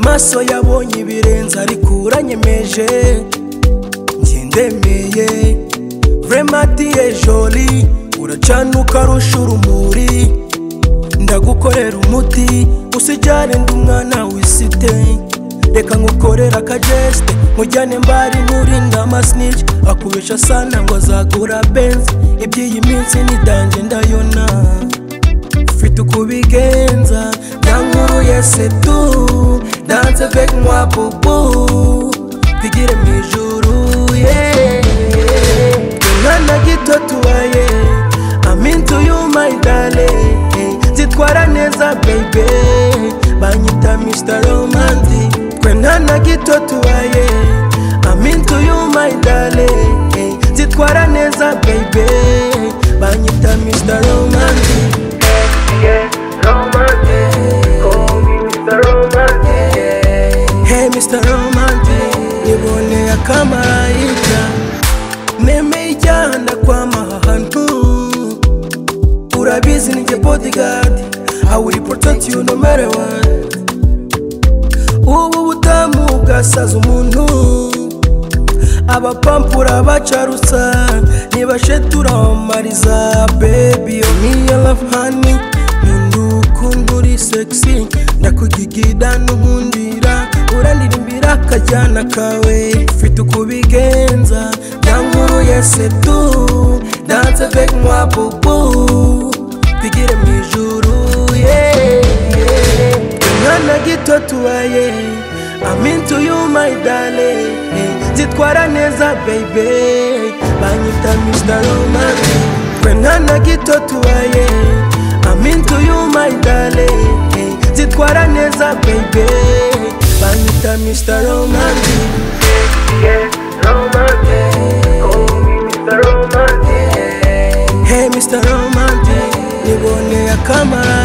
maso yabonye ibirenze ariko uranyemeje njye ndemeye remadiye joli uracana ukarusha urumuri ndagukorera umuti usijyane ndi umwana wisite reka nkukorera akajeste mujyane mbari nkurinda amasnich akubesha sana ngo azagura benzi iby'iyi minsi nidange ndayona ufite uko ubigenza nyankuru yese tu danse avec moi bubu twigire mu ijuru yeah. umwana gito tubaye aminsi uyu mayidale zitwara neza bebe banyita mr romandi twe mwana gito tubaye aminsi uyu mayidale zitwara neza bebe banyita mr romandi Hey Mr. Romantic Niboneye akamarayika Nemeye ijyana ndakwama aha hantu Urabizi ni njye bodyguard I will protect you no matter what Ubu butamu bwasaza umuntu abapampura bacarutsa nibashe turamariza baby yo miya love honey nkunda ukuntu uri sexy ndakugigida n'unkundira urandirimbira akajyana kawe ufite uko ubigenza nyankuru yese tu danse avec moi bubu twigire mu ijuru yeah. umwana gito tubaye aminsi uyu mayidale zitwara neza bebe banyita mr romani twe mwana gito tubaye aminsi uyu mayidale zitwara neza bebe banyita mr romani hey mr romani niboneye akamaro